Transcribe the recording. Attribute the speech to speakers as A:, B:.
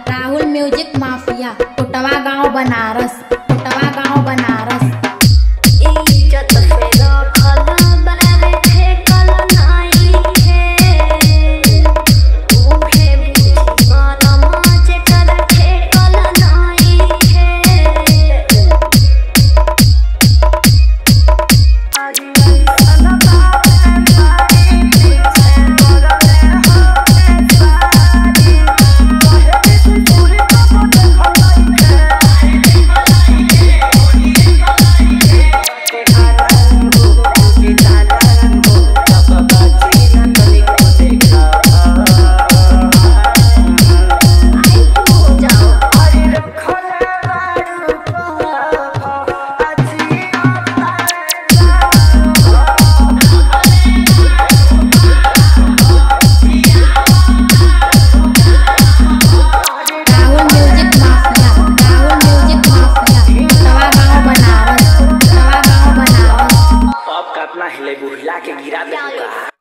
A: Rahul music mafia Kotwa गांव बनारस कोटवा गांव बनारस
B: इज्जत पे रखल बारे ठेकल नइखे उहे बुझी मनम जेकर ठेकल नइखे
A: Rahul music mafia Rahul music mafia Kotwa गांव बनारस कोटवा गांव बनारस
C: अब कतना हिले बुहिला के गिरा दे का